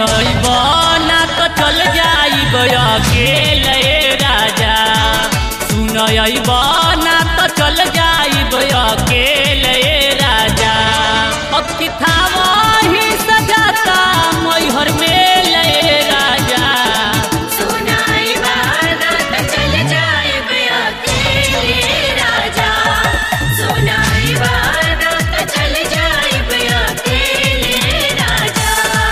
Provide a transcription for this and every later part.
ना तो चल जाई अकेले राजा सुन ना तो चल जाई अकेले राजा अब किथावा ही सजाता मैहर में ले राजा सुनाई वादा त चल जाए अकेले राजा सुनाई वादा त चल जाए अकेले राजा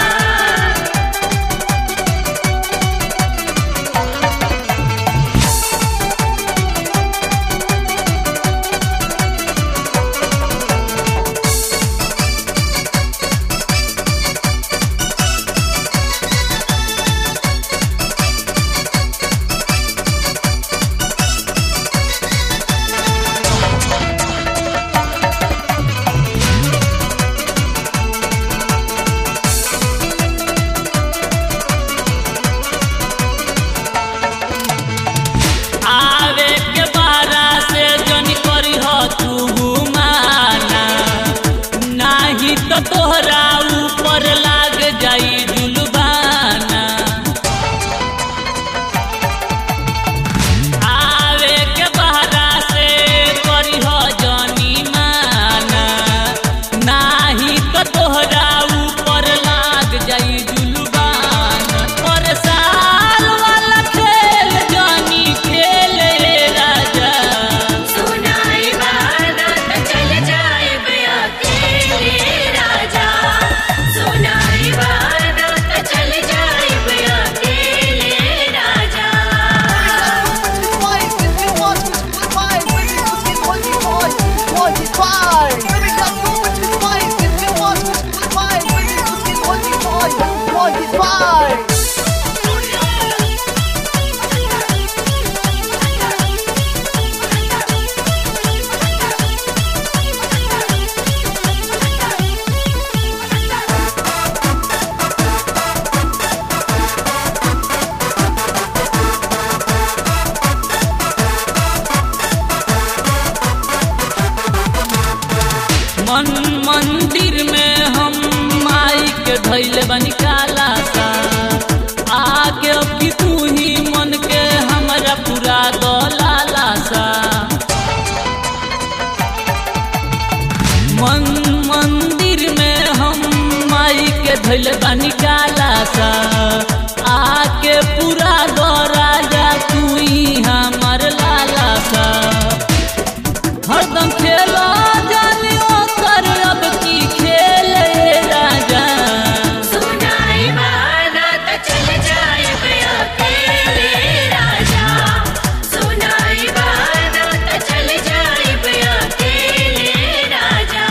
आवे के बारा से जन करी हो तू माना नाही तो तोहरा ऊपर लाग जाई जुलबाना आवे के बारा से करी हो जनी माना नाही तो तोहरा ऊपर लाग जाई जुलबाना पर साल वाला खेल जनी खेले राजा सुनाई वादा त चल जाए अकेले राजा सुनाई वादा त चल जाए अकेले राजा Bye. मन मंदिर में हम माई के धैले बनी काला सा आगे अब की तू ही मन के हमरा पूरा दलाला सा मन मंदिर में हम माई के धैले बनी काला सा आके पूरा दो राजा तू ही हमर लाला सा हरदम खेलो जानियो कर अब की खेले राजा सुनाई वादा त चल जाए अकेले राजा सुनाई वादा त चल जाए अकेले राजा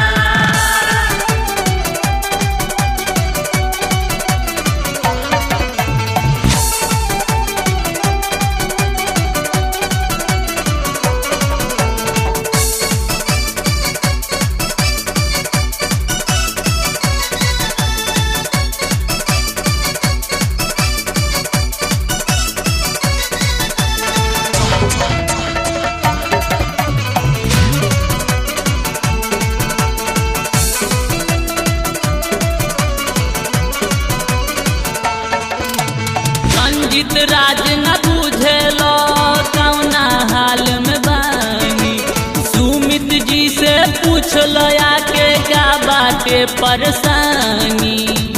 रंजित राज न बुझेलो कौना हाल में बानी सुमित जी से पूछलो आके का बाटे परेशानी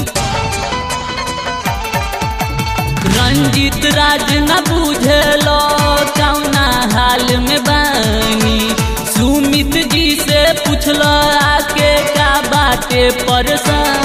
रंजित राज न बुझेलो कौना हाल में बानी सुमित जी से पूछलो आके का बाटे परेशानी